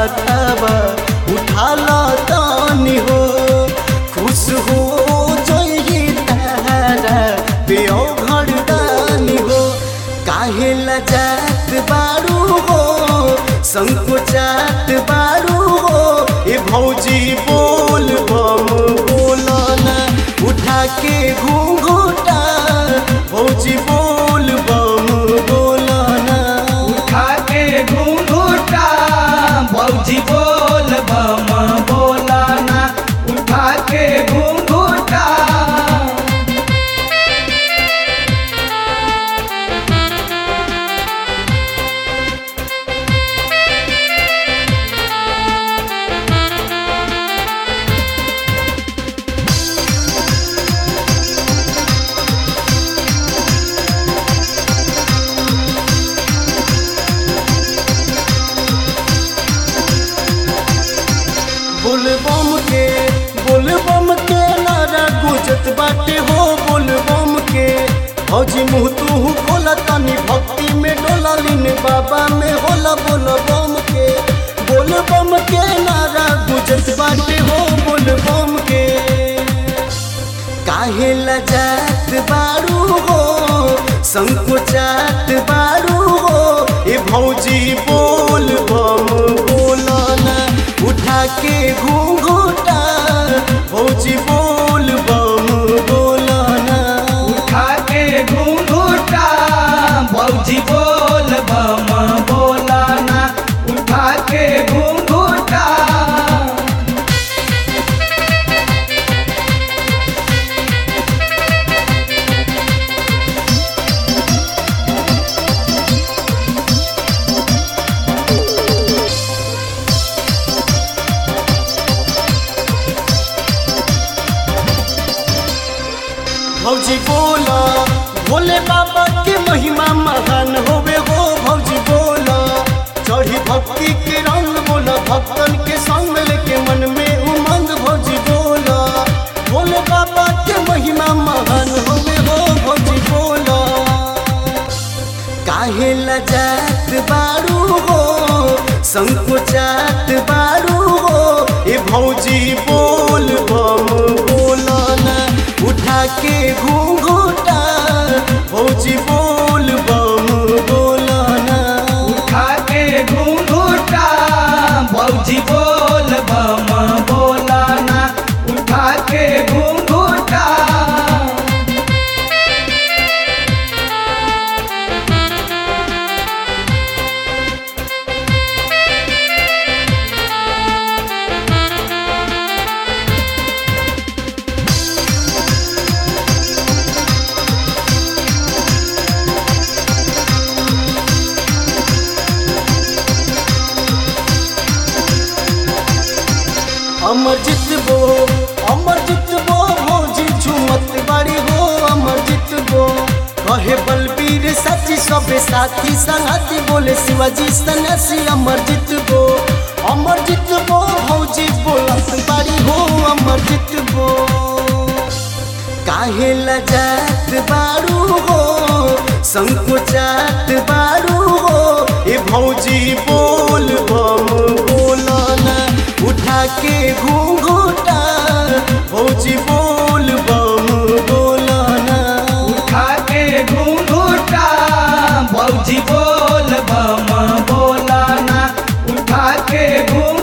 हाथावा उठा लो तानी हो खुश हो जइए तारा पियो घरदानी हो काहे लजात बारू हो संकोचात बारू हो ए भौजी बोल बम बोलना उठा के घूंघूटा भौजी बोल बम बोलना उठा के घूंघूटा बौजी बोल बम बोलाना उठा के घूंघूटा बोल बम के बोल बम के नारा गुजत बाटे हो बोल बम के हौजी मुँह तू खोला तनी भक्ति में डोला लीन बाबा में होला बोल बम के बोल बम के नारा गुजत बाटे हो बोल बम के काहे लजात बारू हो संकोचात बारू हो ए भौजी बोल बम बोलना उठा के घूंघूटा भौजी बोल बम बोलना उठा के घूंघूटा बौजी बोल बम बोलाना उठा के घूंघूटा भौजी बोला भोले बाबा के महिमा महान होवे हो भौजी बोला चढ़ी भक्ति के रंग बोला भक्तन के संग लेके मन में उमंग भौजी बोला भोले बाबा के महिमा महान होवे हो भौजी बोला काहे लजात बारू हो संकोचात बारू हो ए भौजी बोल बम बोलना उठा के घूंघूटा भौजी बोल बम बोलना उठा के घूंघूटा बौजी बोल बम बोलाना उठा के घूंघूटा अमर जितबो अमर जितबो भौजी झुमत बाड़ी हो अमर जितबो कहे बलबीर सची सबे साथी संगति बोले शिवाजी सन्यासी अमर जितबो अमर जितबो भौजी बोलत बाड़ी हो अमर जितबो काहे लजात बारू हो संकोचात बारू हो ए भौजी बोल बम बोलना उठा के घूंघूटा भौजी बोल बम बोलना उठा के घूंघूटा बौजी बोल बम बोलाना उठा के घूंघूटा